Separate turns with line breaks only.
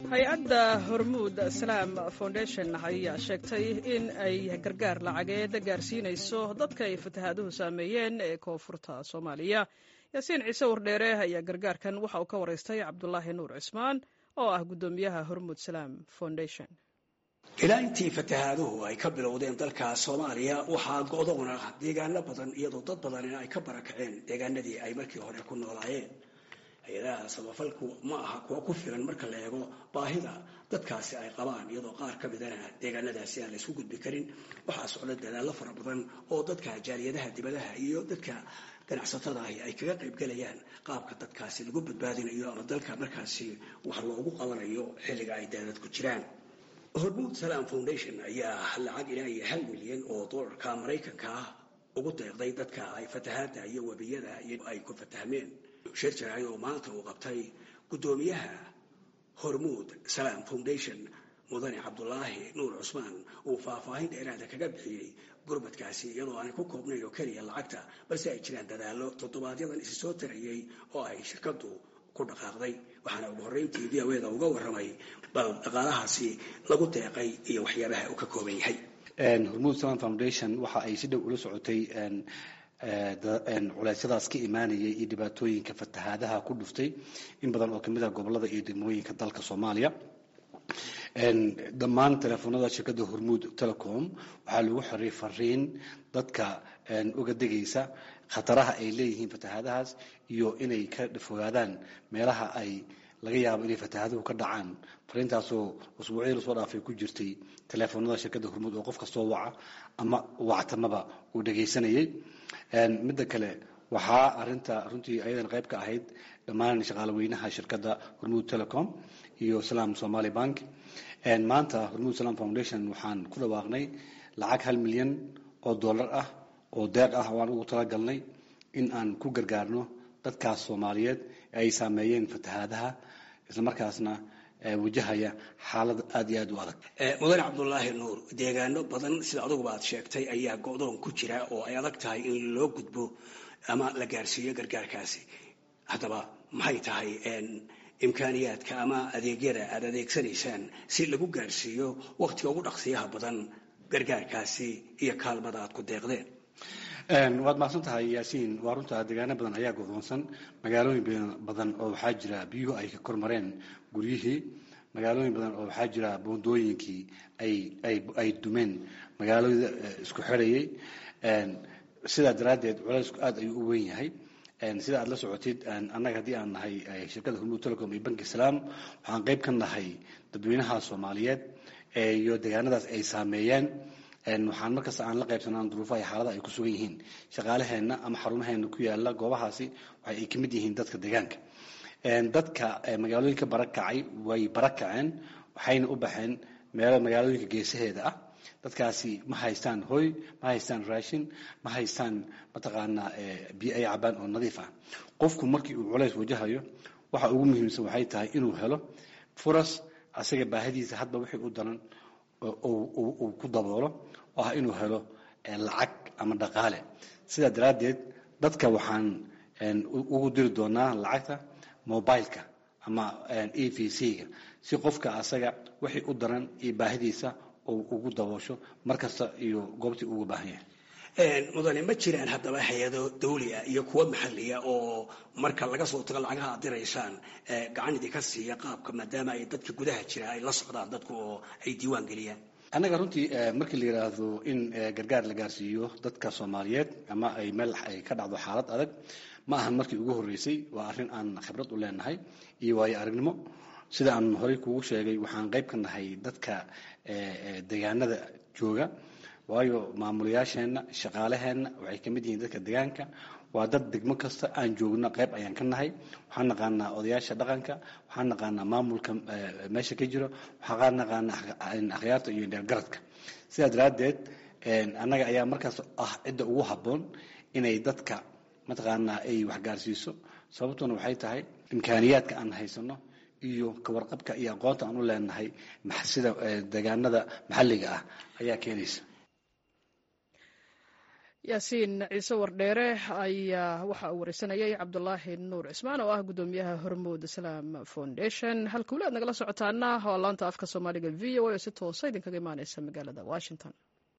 hay-adda hormuud salaam foundation ayaa sheegtay in ay gargaar lacageed gaarsiinayso dadka ay fatahaaduhu saameeyeen ee koonfurta soomaaliya yaasiin ciise wardheere ayaa gargaarkan waxa uu ka waraystay cabdulaahi nuur cismaan oo ah guddoomiyaha hormuud salaam foundation
ilaa intii fatahaaduhu ay ka bilowdeen dalka soomaaliya waxaa go'doona deegaano badan iyadoo dad badanina ay ka barakaceen deegaanadii ay markii hore ku noolaayeen hay-adaha samafalku ma aha kuwa ku filan marka la eego baahida dadkaasi ay qabaan iyadoo qaar ka midana deegaanadaasi aan laysku gudbi karin waxaa socda dadaallo fara badan oo dadka jaaliyadaha dibadaha iyo dadka ganacsatada ahi ay kaga qaybgelayaan qaabka dadkaasi lagu badbaadinayo ama dalka markaasi wax loogu qabanayo xilliga ay daadadku jiraan hormuud salaam foundation ayaa lacag ilaa iyo hal milyan oo doolarka maraykanka ah ugu deeqday dadka ay fatahaada iyo webiyada ay ku fatahmeen shir jaraay oo maanta uu qabtay guddoomiyaha hormuud salaam foundation mudane cabdulaahi nuur cusmaan uu faahfaahin dheeraada kaga bixiyey gurmadkaasi iyadoo aanay ku koobnayn oo keliya lacagta balse ay jiraan dadaallo toddobaadyadaan isi soo tarayey oo ay shirkadu ku dhaqaaqday waxaana ugu horreyntii v o eda uga warramay bal dhaqaalahaasi lagu deeqay iyo waxyaabaha uu ka kooban yahay
hormuud salam foundation waxa ay si dhow ula socotay culeysyadaas ka imaanayay iyo dhibaatooyinka fatahaadaha ku dhuftay in badan oo kamid ah gobolada iyo degmooyinka dalka soomaaliya dhammaan teleefoonada shirkadda hormuud telecom waxaa lagu xiray fariin dadka uga degaysa khataraha ay leeyihiin fatahaadahaas iyo inay ka fogaadaan meelaha ay laga yaabo inay fatahaaduhu ka dhacaan fariintaasoo usbuucyadii lasoo dhaafay ku jirtay teleefoonada shirkadda hormuud oo qof kastoo waca ama wactamaba uu dhagaysanayay midda kale waxaa arinta runtii ayadan qayb ka ahayd dhammaan shaqaale weynaha shirkadda hormuud telecom iyo salaam somaali bank maanta hormuud salaam foundation waxaan ku dhawaaqnay lacag hal milyan oo dollar ah oo deeq ah oo aan ugu talagalnay in aan ku gargaarno dadkaas soomaaliyeed ee ay saameeyeen fatahaadaha islamarkaasna wajahaya xaalad aada iyo aad u adag
mudane cabdulaahi nuur deegaano badan sida aduguba aad sheegtay ayaa go-doon ku jira oo ay adag tahay in loo gudbo ama la gaarsiiyo gargaarkaasi haddaba maxay tahay imkaaniyaadka ama adeegyada aad adeegsanaysaan si lagu gaarsiiyo wakhtiga ugu dhaqsiyaha badan gargaarkaasi iyo kaalmada aad ku deeqdeen
waad mahadsan tahay yaasiin waa runtaa deegaano badan ayaa godoonsan magaalooyin badan oo waxaa jira biyuhu ay ka kormareen guryihii magaalooyin badan oo waxaa jira boondooyinkii ay dumeen magaalada isku xirayay sidaa daraaddeed culeysku aad ayuu u weyn yahay sida aad la socotid annaga haddii aan nahay shirkadda hormuud telecom iyo banki salaam waxaan qayb ka nahay dadweynaha soomaaliyeed iyo deegaanadaas ay saameeyeen waxaan markasta aan la qaybsanaan duruufaha iyo xaalada ay ku sugan yihiin shaqaalaheenna ama xarumaheena ku yaala goobahaasi waxa ay ka mid yihiin dadka deegaanka dadka magaalooyinka barakacay way barakaceen waxayna u baxeen meelo magaalooyinka geesaheeda ah dadkaasi ma haystaan hoy ma haystaan raashin ma haystaan mataqaanaa biyo ay cabaan oo nadiif ah qofku markii uu culays wajahayo waxa ugu muhiimsan waxay tahay inuu helo furas asaga baahidiisa hadba wixii u daran uu ku daboolo oo ah inuu helo lacag ama dhaqaale sidaa daraaddeed dadka waxaan ugu diri doonaa lacagta mobileka ama e v c-ga si qofka asaga wixii u daran iyo baahidiisa uu ugu daboosho mar kasta iyo goobtii uga baahan yahay
mudane ma jiraan haddaba hay-ado dawliya iyo kuwa maxaliya oo marka laga soo tago lacagaha aad diraysaan gacan idinka siiya qaabka maadaama ay dadka gudaha jira ay la socdaan dadku oo ay diiwaan geliyaan
annaga runtii markii la yidhaahdo in gargaar la gaarsiiyo dadka soomaaliyeed ama ay meel ay ka dhacdo xaalad adag ma ahan markii ugu horreysay waa arrin aan khibrad u leenahay iyo waayo aragnimo sida aan horey kugu sheegay waxaan qayb ka nahay dadka deegaanada jooga waayo maamulayaasheenna shaqaalaheenna waxay ka mid yihiin dadka deegaanka waa dad degmo kasta aan joogno qayb ayaan ka nahay waxaan naqaanaa odayaasha dhaqanka waxaan naqaanaa maamulka meesha ka jiro waxaan naqaanaa akhyaarta iyo dheergaradka sidaa daraaddeed annaga ayaa markaas ah cidda ugu habboon inay dadka mataqaanaa ay waxgaarsiiso sababtuna waxay tahay imkaaniyaadka aan haysano iyo kawarqabka iyo aqoonta aan u leenahay sida deegaanada maxalliga ah ayaa keenaysa
yaasiin ciise wardheere ayaa waxa uu wareysanayay cabdulaahi nuur cismaan oo ah guddoomiyaha hormuud islaam foundation halka weli aad nagala socotaana waa laanta afka soomaaliga v o a oo si toosa idinkaga imaaneysa magaalada washington